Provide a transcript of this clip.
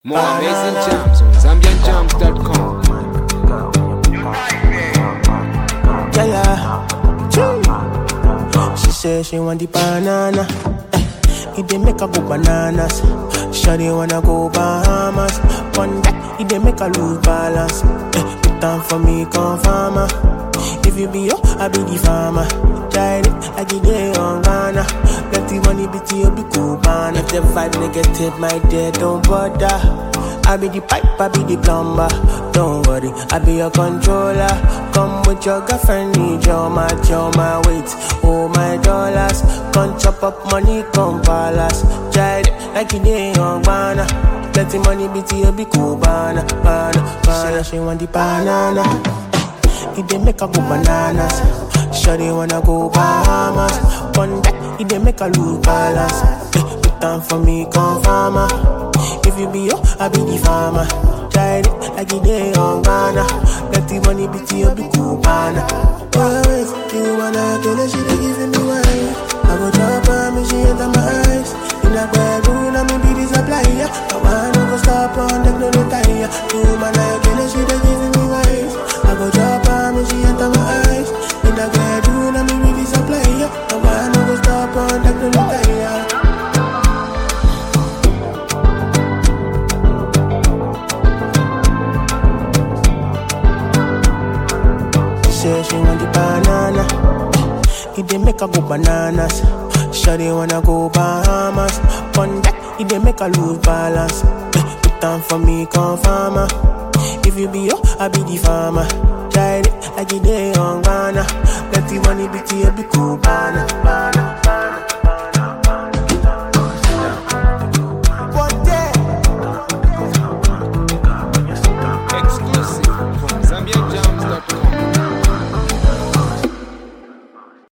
More amazing jams on ZambianJams.com. Yeah, yeah. Choo. She said she want the banana. Eh, it dey make her go bananas. Shawty wanna go Bahamas. One that it dey make her lose balance. Eh, put down for me, come farmer. If you be yo, I be the farmer. Tried it like it dey on Ghana. Let the money be to you, be cool, man. If the vibe negative, my dear, don't bother. I be the pipe, I be the plumber. Don't worry, I be your controller. Come with your girlfriend, need your match, your my weight, oh my dollars. Come chop up money, come palace. Child, like you day on banana. Let the money be to you, be cool, banana, banana, banana. She want the banana. It dey make her go bananas. Shawty wanna go Bahamas. One that it dey make her lose balance. Eh, put down for me, come farmer. If you be yo, I be the farmer. Tried it like it dey on Ghana. Let the money be to you, be cool, banana. Oh, wait, you wanna kill her, she dey giving me wine. I go drop her, me she enter my eyes. In a bedroom, I me be the supplier. I wanna go stop on them, no retire. You wanna kill her, she dey giving me wine. I go drop her, me she enter my eyes. In a bedroom, I me be the supplier. I wanna go stop on them, no retire. say she want the banana. It dey make her go bananas. Shawty wanna go Bahamas. One that it dey make her lose balance. Eh, Put down for me, come farmer. If you be yo, I be the farmer. Tried it like it dey on Ghana. Let the money be to you, be cool, banana. banana.